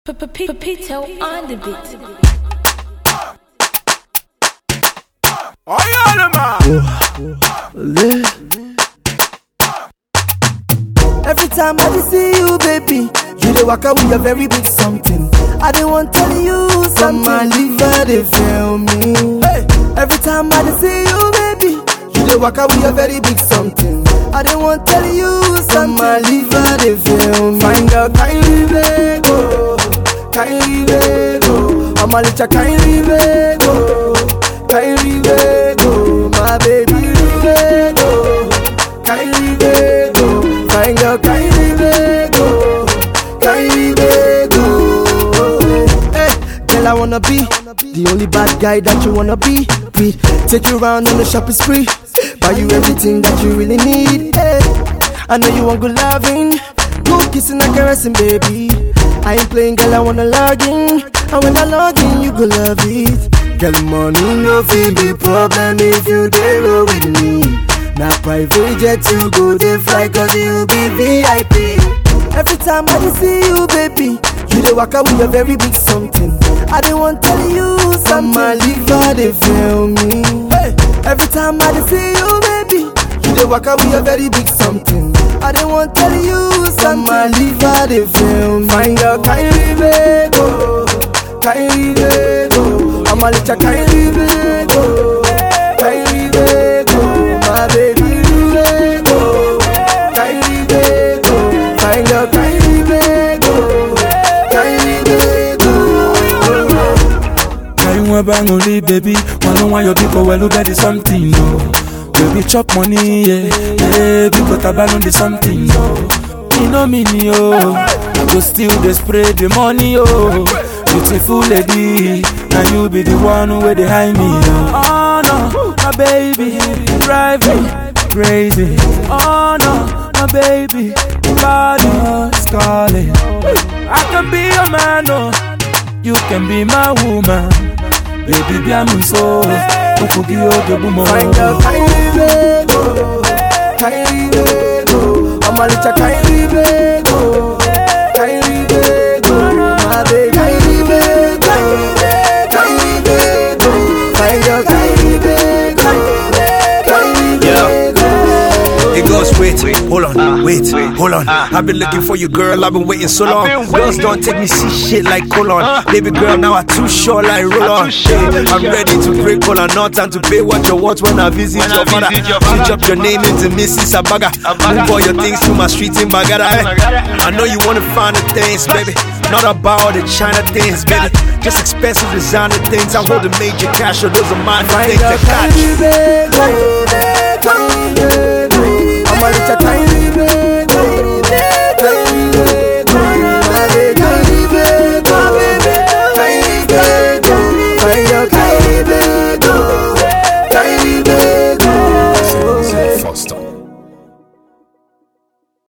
Pepito on the beat. Every time I dey see you, baby, you dey waka with a very big something. I dey want tell you something. My liver dey fail me. Hey. Every time I dey see you, baby, you dey waka with a very big something. I dey want tell you something. My liver dey fail me. Find out kindly go, kindly go. I'm a little kindly go, kindly go. My baby go, kindly go. Find your kindly go, kindly go. Hey, girl, I wanna be the only bad guy that you wanna be with. Take you around on the shopping spree, buy you everything that you really need. Hey, I know you want good loving, good kissing and caressing, baby. I ain't playing, girl, I wanna log in, and when I log in, you go love it. Girl, money no feel the problem if you dey roll with me. Na private jet you go dey fly cause you be VIP. Every time I dey see you, baby, you dey waka with a very big something. I dey want tell you something. My liver dey fail me. Hey. Every time I dey see you, baby, you dey waka with a very big something. I dey want tell you something. My liver dey fail me. Find out kindly go, kindly go. I'm a little kindly go, kindly go. My baby go, kindly go. Find out kindly go, kindly go. Carry one bang only, baby. One on one, your people well look at the something, no. Baby, chop money, yeah. Yeah, because I ban on the something, no. You know me, yo. I go still they spray the money, oh. Beautiful lady, now you be the one where they hide me, oh. Oh no, my baby, drive me crazy. Oh no, my baby, body is calling. I can be your man, oh. You can be my woman, baby. Be a so. Ukugi oge bumo. Find out kindly go, kindly go. I'm a little kindly go, kindly go. My baby, kindly go, kindly go. Find out kindly go, kindly go. It goes, wait, hold on, wait, hold on. I've been looking for you, girl. I've been waiting so long. Girls don't take me see shit like colon. Baby girl, now I too short like roll on. I'm ready to break all or not and to pay what you want when I visit your father. Switch up your name into Mrs. Abaga. Move all your things to my street in Bagada. eh. I know you wanna find the things, baby. Not about the China things, baby. Just expensive designer things. I hold the major cash, or those are my Find things out to catch. kindly go,